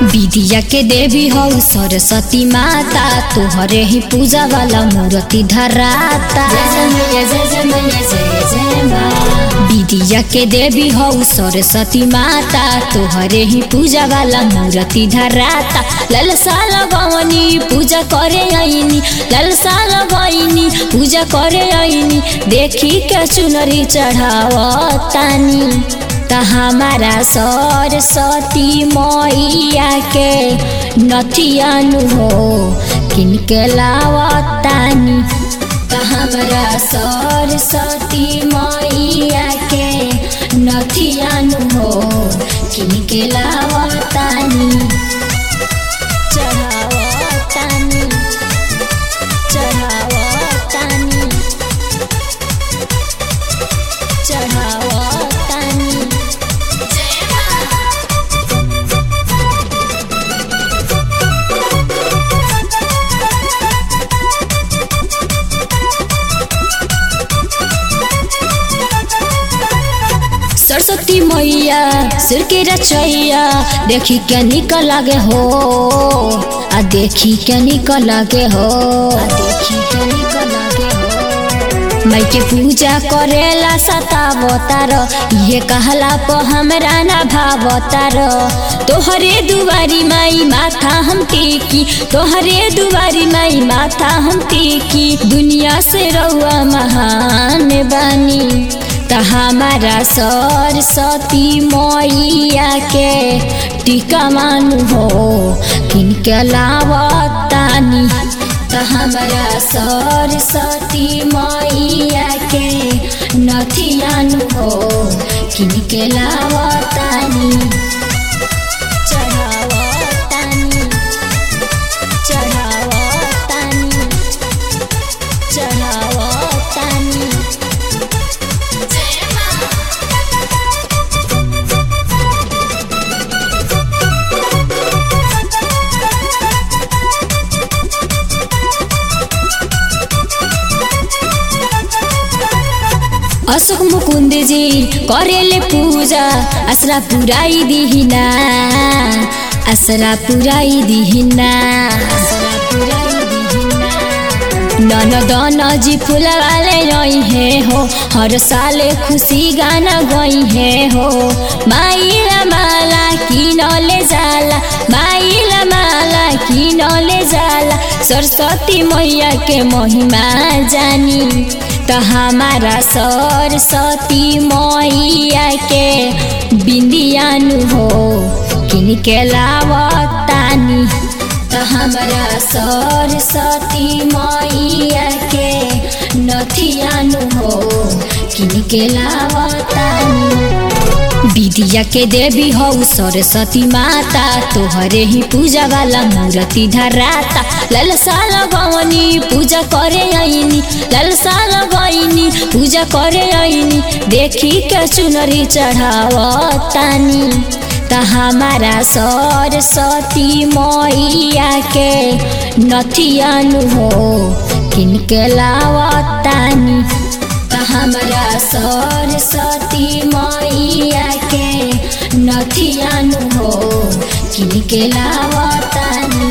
विद्या के देवी हौ सरस्वती माता तोहरे ही पूजा वाला मूर्ति धराता विद्या के देवी हौ सरस्वती माता तोहरे ही पूजा वाला मूर्ति धराता ललसा लगवनी पूजा करे आईनी ललसा लगैनी पूजा करे आईनी देखी के चुनरी चढ़ावतानी त हमारा सरस्वती मैया के नथियानु हो किनके लावतानी त हमारा सरस्वती मैया के नथियानु हो किनके लावतानी चढ़ावतानी चढ़ावतानी चढ़ावतानी सरस्वती मैया सिर के रचैया देखी के निकल लगे हो आ देखी के निकल लगे हो आ देखी के निकल लगे हो माई के पूजा करेला सतावतार ये कहला प हमरा ना भावतार तोहरे दुआरी माई माथा हम टेकी तोहरे दुआरी माई माथा हम टेकी दुनिया से रउआ महान बानी त हमारा सरस्वती मैया के टीका मानु हो किनके लावतानी त हमारा सरस्वती मैया के नथियानु हो किनके लावतानी चढ़ावतानी चढ़ावतानी चढ़ावतानी अशोक मुकुन्द जी करेले पूजा आसरा पुराई दिहिना आसरा पुराई दिहिना ननदन जी फुलवाले रही है हो हर साले खुशी गाना गई है हो माइला माला किनले जाला माइला माला किनले जाला सरस्वती मैया के महिमा जानी त हमारा सरस्वती मैया के बिंदियानु हो किनके लावतानी त हमारा सरस्वती मैया के नथियानु हो किनके लावतानी विद्या के देवी हौ सरस्वती माता तोहरे ही पूजा वाला मूर्ति धराता ललसा लगवनी पूजा करे आईनी ललसा लगैनी पूजा करे आईनी देखी के चुनरी चढ़ावतानी त हमारा सरस्वती मैया के नथियानु हो किनके लावतानी त हमारा सरस्वती मैया के नथियानु हो किनके लावतानी